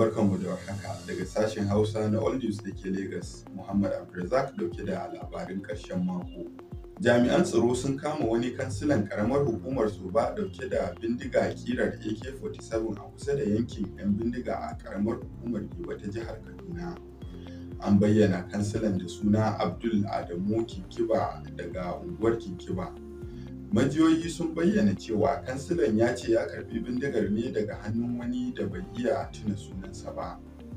barkanmu da warhaka daga sashen Hausa na All News da ke Lagos. Muhammad Abdulrazak dauke da labarin ƙarshen mako. Jami'an tsaro sun kama wani kansilan karamar hukumar Soba dauke da bindiga kirar AK-47 a kusa da yankin 'yan bindiga a karamar hukumar Giwa ta jihar Kaduna. An bayyana kansilan da suna Abdul Adamu Kinkiba daga unguwar Kinkiba. majiyoyi sun bayyana cewa kansilan ya ce ya karbi bindigar ne daga hannun wani da bai iya tuna sunansa ba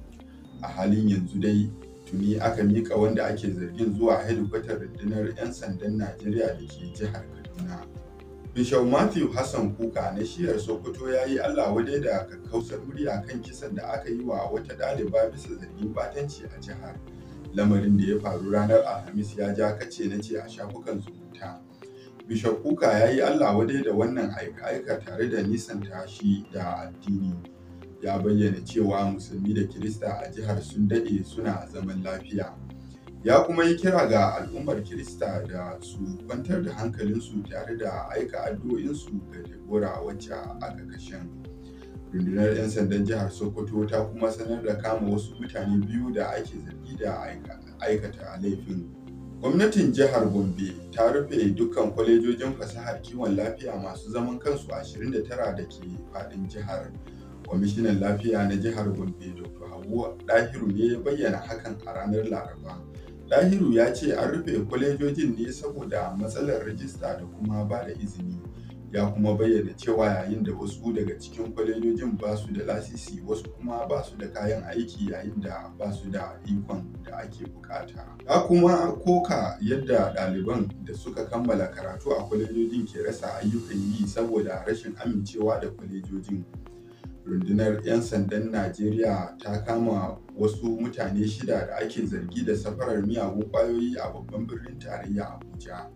a halin yanzu dai tuni aka mika wanda ake zargin zuwa hedikwatar rundunar 'yan sandan najeriya da ke jihar kaduna bishop matthew hassan kuka na shiyar sokoto ya yi allah wadai da kakkausar murya kan kisan da aka yi wa wata ɗaliba bisa zargin batanci a jihar lamarin da ya faru ranar alhamis ya ja kace na ce a shafukan zumunta Bishop Kuka ya yi Allah wadai da wannan aika-aika tare da nisanta shi da addini. Ya bayyana cewa musulmi da Kirista a jihar sun daɗe suna zaman lafiya. Ya kuma yi kira ga al'ummar Kirista da su kwantar da hankalinsu tare da aika addu'o'insu ga Deborah wacce aka kashe. Rundunar 'yan sandan jihar Sokoto ta kuma sanar da kama wasu mutane biyu da ake zargi da aikata laifin. Gwamnatin jihar Gombe ta rufe dukkan kwalejojin fasahar kiwon lafiya masu zaman kansu 29 da ke faɗin jihar. Kwamishinan lafiya na jihar Gombe Dr. Hauwa Dahiru ne ya bayyana hakan a ranar Laraba. Dahiru ya ce an rufe kwalejojin ne saboda matsalar rajista da kuma ba da izini. Ya kuma bayyana cewa yayin da wasu daga cikin kwalejojin ba su da lasisi wasu kuma ba su da kayan aiki yayin da ba su da ikon da ake bukata. Ya kuma koka yadda ɗaliban da suka kammala karatu a kwalejojin ke rasa ayyukan yi saboda rashin amincewa da kwalejojin. Rundunar 'yan sandan Najeriya ta kama wasu mutane shida da ake zargi da safarar miyagun ƙwayoyi a babban birnin tarayya Abuja.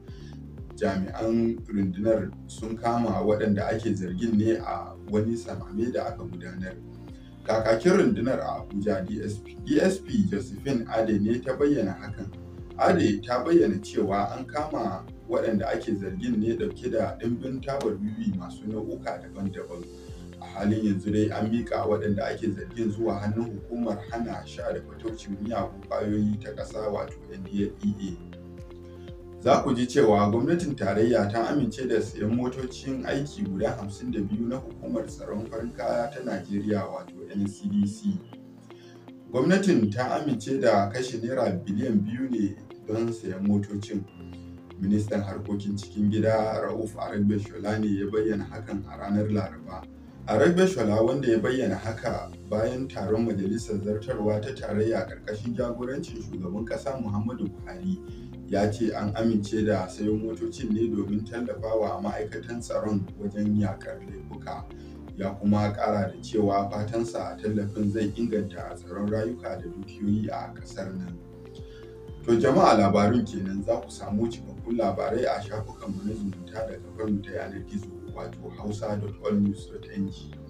Jami'an rundunar sun kama waɗanda ake zargin ne a wani samame da aka gudanar. Kakakin rundunar a Abuja DSP, DSP Josephine Ade ne ta bayyana hakan. Ade ta bayyana cewa an kama waɗanda ake zargin ne ɗauke da ɗimbin tabar wiwi masu nau'uka daban-daban. A halin yanzu dai an miƙa waɗanda ake zargin zuwa hannun hukumar hana sha da fataucin miyagun ƙwayoyi ta ƙasa wato NDLEA. Za ku ji cewa gwamnatin tarayya ta amince da sayan motocin aiki guda 52 na hukumar tsaron farin kaya ta Najeriya wato NCDC. Gwamnatin ta amince da kashe naira biliyan biyu ne don sayan motocin. Ministan harkokin cikin gida Rauf Aregbesola ne ya bayyana hakan a ranar Laraba. Aregbesola wanda ya bayyana haka bayan taron majalisar zartarwa ta tarayya ƙarƙashin jagorancin shugaban ƙasa Muhammadu Buhari ya ce an amince da sayo motocin ne domin tallafawa ma'aikatan tsaron wajen yakar laifuka. Ya kuma ƙara da cewa fatansa tallafin zai inganta tsaron rayuka da dukiyoyi a ƙasar nan. To jama'a labarun kenan za ku samu cikakkun labarai a shafukanmu na zumunta da kafarmu ta yanar gizo wato hausa.allnews.ng.